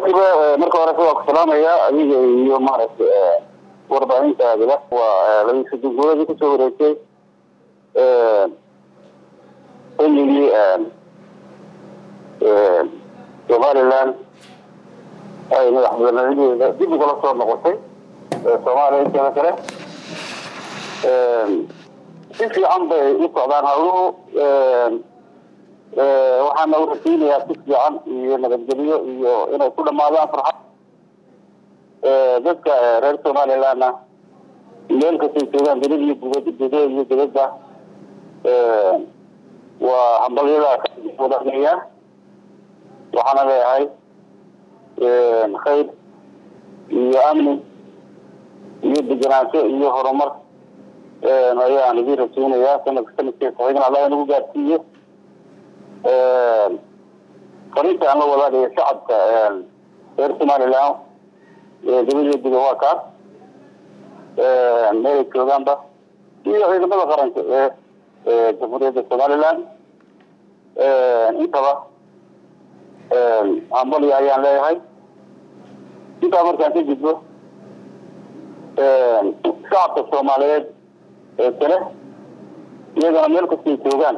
saaxiiba marka hore waa ku salaamaya adiga iyo maaragtay warbaahintaadaba waa labaiy soddon guuladii kusoo wareegtay xilligii somaliland ay madaxbanaadeeda dib ugala soo noqotay soomaaliya inteeda kale si fiican bay u socdaan hawluhu waxaana u rasiinayaa si fiican iyo nabadgelyo iyo inay ku dhamaadaan farxad dadka reer somalilandna meel kastay joogaan belid iyo gubad gudo iyo dibadba waa hambalyada wadaagaya waxaana leeyahay khayr iyo amni iyo degenaansho iyo horumar ayaan idin rajeynayaa sanadka sanadkeesa xign allah inagu gaarsiiyo fariinta aan la wadaagayo shacabka reer somaliland dibadiyo guda waa kaas meelay joogaanba iyo ciidamada qaranka ee jamhuuriyadda somaliland intaba hambalya ayaan leeyahay intaa markaan ka gudbo shacabka soomaaliyeed ee kale iyagana meel kastay joogaan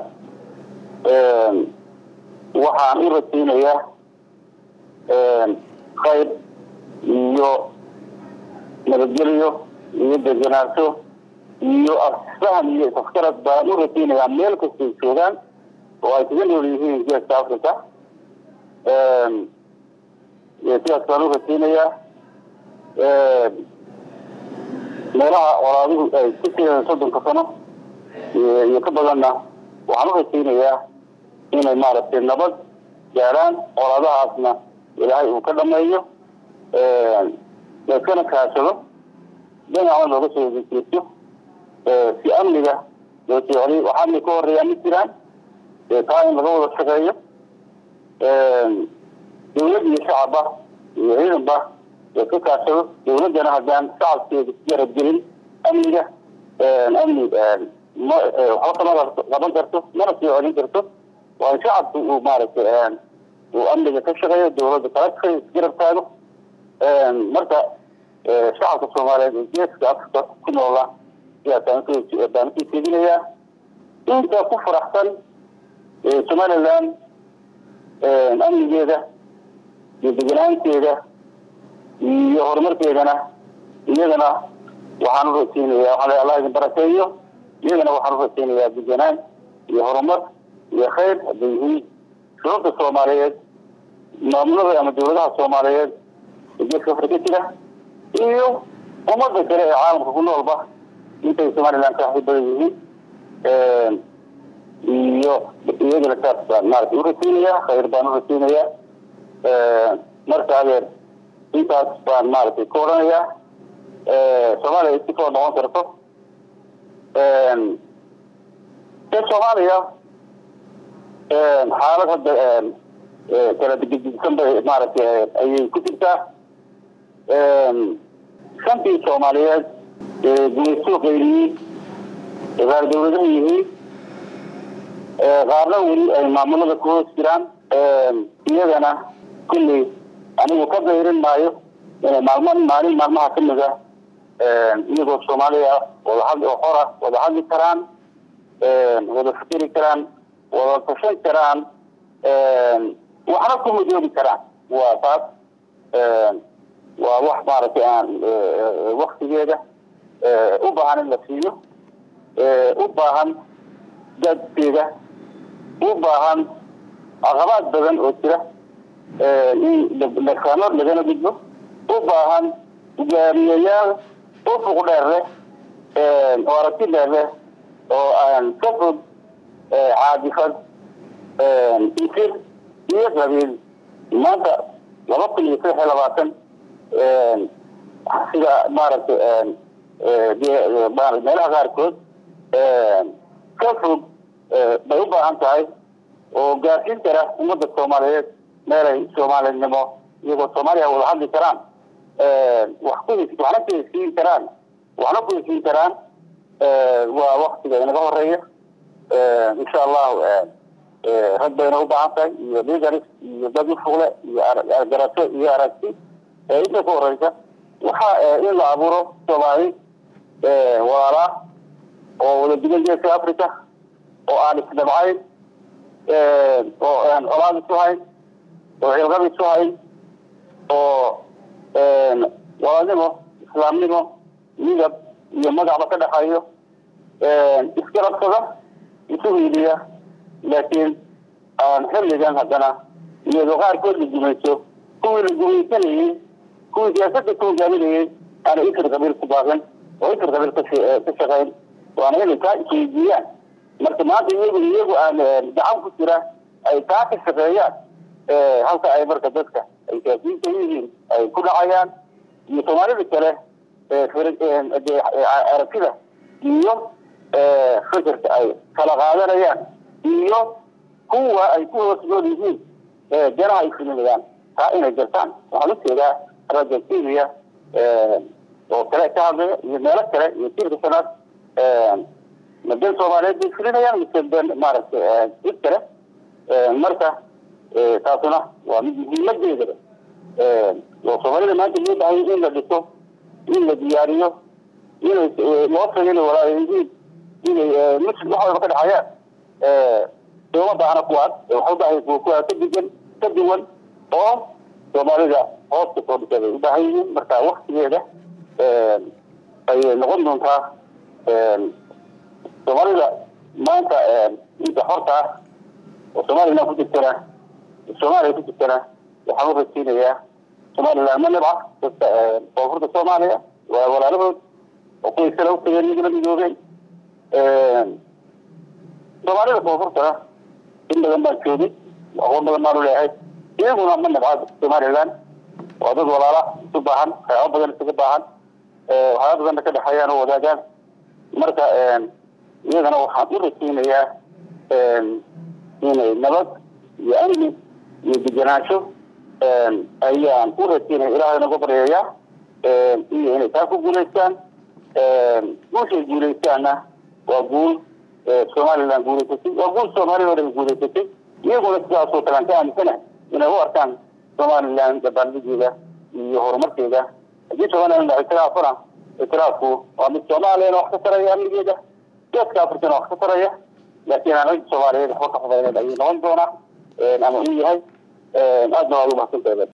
waxaan u rajeynayaa khayr iyo nabadgelyo iyo degenaansho iyo afsahan iyo isafkarad baan u rajeynayaa meel kastay joogaan oo ay kaga nool yihiin geeska africa sidaas baan u rajeynayaa meelaha qoraaduhu ay ku jireen soddonka sano iyo ka badanna waxaan u rajeynayaa inay maaragtay nabad gaadhaan qoraadahaasna ilaahay uu ka dhameeyo laiskana kaashado dhinacna looga soo jeesto si amniga loo socday wax amni ka horeeyaa ma jiraan taa in laga wada shaqeeyo dawlad iyo shacabba iyo ciidanba ka kaashado dawladdana haddaan shacabkeeda garabgelin amniga amni waxba kama qaban karto mana soo celin karto waa in shacabku uu maaragtay uu amniga ka shaqeeyo dawladda kala shaqeeyo isgarab taago marka shacabka soomaaliyeed ee geeska afrika ku noola sidaasaan baan usoo jeedinayaa inta ku faraxsan somaliland amnigeeda iyo deganaanteeda iyo horumarkeedana iyagana waxaan u rajeynayaa waxaa allah idin barakeeyo iyagana waxaan u rajeynayaa deganaan iyo horumar iyo khayr hadday yihiin shuruurta soomaaliyeed maamulada ama dawladaha soomaaliyeed ee geeska afrika jira iyo ummadda kale ee caalamka ku noolba intay somaliland ka badan yihiin iyo iyagana saas baan maaragtay u rajeynayaa khayr baan u rajeynayaa marka adeer intaas baan maaragtay ka odhanayaa soomaaliya si koo noqon karto de soomaaliya xaalad hadda kala digdigsan bay maaragtay ayay ku jirtaa shantii soomaaliyeed gumaysoo qayliyey qaar dawladaha yihiin qaarna weli ay maamulada ku hoos jiraan iyagana kulley anigu ka dayrin maayo inay maalmo maalin maalmaha kamid a iyagoo soomaaliya wadahad oo xora wada hadli karaan wada fikeri karaan wada tashan karaan waxna ku midoobi karaan waa taas waa wax maaragtay aan waktigeeda u baahan in la siiyo u baahan dadkeeda u baahan caqabaad badan oo jira in dhakaano lagana gudbo u baahan hogaamiyayaal ufuq dheer leh oo aragti dheer leh oo aan ka fog caadifad isir iyo qabiil maanta laba kun iyo saddex iyo labaatan sida maaragtay meelaha qaarkood ka fog bay u baahan tahay oo gaarsiin kara ummadda soomaaliyeed meelay soomaalinimo iyagoo soomaaliya wada hadli karaan wax ku waxna ku heshiin karaan waxna ku heshiin karaan waa waktiga inaga horeeya insha allahu rag bayna u baahan tahay iyo ligaris iyo dad ufugle iyo garato iyo aragti inta ka horeysa waxa in la abuuro soomaali walaalaa oo wada degan geeska africa oo aan isdhabcayn oo aan colaad isu hayn oo cilqab isu hayn oo walaalnimo islaamnimo midab iyo magacba ka dhexeeyo isgarabsada isu hiiliya laakiin aan xilligan haddana iyadoo qaarkood la gumayso kuwii la gumaysanayey kuwii siyaasada ku hogaaminayey aana ifir qabiil ku baaqin oo ifir qabiil ka shaqayn waana inay taa isweydiiyaan marka maanta iyagu iyagu aan gacan ku jira ay taa ka shaqeeyaan halka ay marka dadka ay siyaasiyiinta yihiin ay ku dhacayaan iyo soomaalida kale aragtida iyo fikirka ay kala qaadanayaan iyo kuwa ay ku hoos nool yihiin janaha ay fulinayaan taa inay gartaan waxaan ujeedaa raja syria oo kale ka hadlaya iyo meelo kale iyo jirka sanaad madan soomaaliyeed bay fulinayaan mise ben maaragtay cid kale marka taasuna waa mid muhiimadeedaba oo soomaalida maanta loo bahay in la dhiso in la diyaariyo inay loo tagay walaalyihiin inay muslim wax walba ka dhexayaan sooma baahna kuwaas waxa ubaahay kuwa kuwa ka digan ka duwan oo soomaalida hooska soo dhisay bay ubaahan yihiin marka waktigeeda ayay noqon doontaa soomaalida maanta inta horta ah oo somaliland ku jirtana soomaaliya ku jirtana waxaan u rajeynayaa somaliland ma nibca dadka koonfurta soomaaliya waa walaalahood oo kuway kale u tageen midla midoobeen soomaalida koonfurtana in badan baan joogay aqoon badan baanu leeyahay iyaguna ma nibca somaliland waa dad walaala isu baahan waxyaaba badan isaga baahan waxyaaba badanna ka dhexeeyaan oo wadaagaan marka iyagana waxaan u rajeynayaa inay nabad iyo amni iyo degenaansho ayaan u rajeynaya ilaahay naga baryayaa iyo inay taa ku guulaystaan guushay guulaystaanna waa guul somaliland guulaysatay waa guul soomaaliya oo dhan guulaysatay iyaguna sidaasoo kale aan ka aaminsanahay inay u arkaan somaliland dabaaldegeeda iyo horumarkeeda haddii somaliland ictiraafana ictiraafku waa mid soomaaliyana wax ka taraya amnigeeda geeska afrikana wax ka taraya laakiin aan cid soomaaliyeed waxba ka fudayneed ayuu noqon doonaa ama uu yahay aadna waad u mahadsantahay